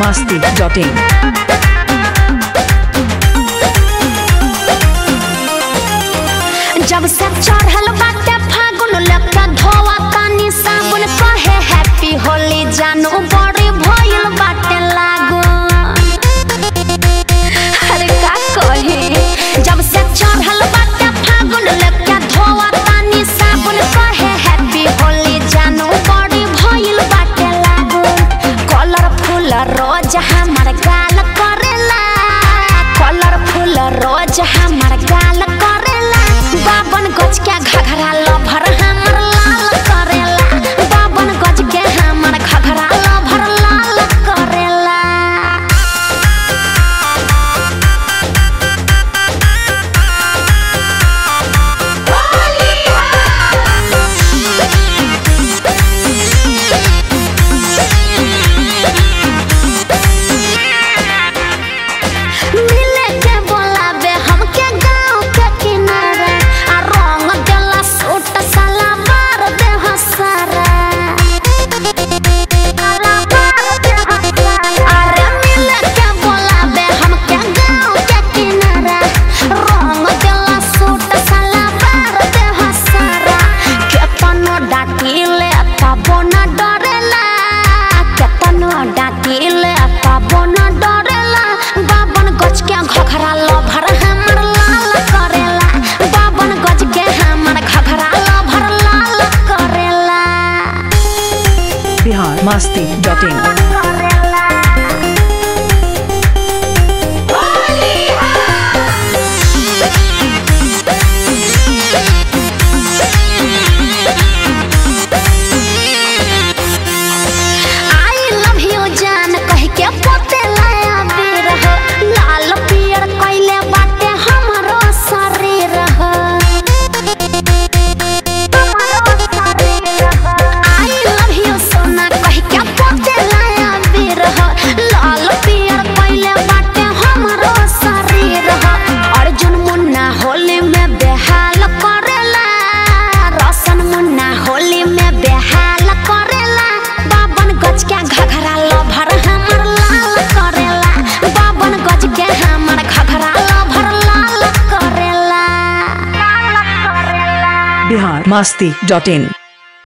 masti.in. जब से चढ़ल बाटे फागुन लेके धोवा तानी साबुन कहे हैप्पी होली जानू बड़ी भइल बाटे लागू अरे का कहे जब से चढ़ल बाटे फागुन लेके धोवा तानी साबुन कहे हैप्पी होली जानू बड़ी भइल बाटे लागू कलरफुल रोज हमर गाल करेला कलरफुल रोज हमर गाल करेला बाबन गज के घघरा लभर हमर लाल करेला बाबन गज के हमर घघरा लभर लाल करेला मिले के बोलाबे हमके गाँव के किनारे आ रंग देला सूट साला मार दे हसारा अरे मिले के बोलाबे हमके गाँव के किनारे रंग देला सूट साला मार दे हसारा केतनो डाटिले तबो न डरेला केतनो डाटिले तबो न डरेला बाबन गज के घघरा लभर हमर लाल करेला बाबन गज के हमर घघरा लभर लाल करेला Bihar masti.in. I love you जान कह के पोते लाया बेर हो लाल पियर कैले बाटे हमरो शरीर हो आई लव यू सोना कह के पोते लाया बेर हो लाल पियर कैले बाटे हमरो शरीर हो अर्जुन मुन्ना होली में बेहाल करेला रसन मुन्ना होली में बेहाल करेला बाबन गज के घघरा लभर हमर लाल करेला बाबन गज के हमर घघरा लभर लाल करेला लाल करेला Bihar masti.in.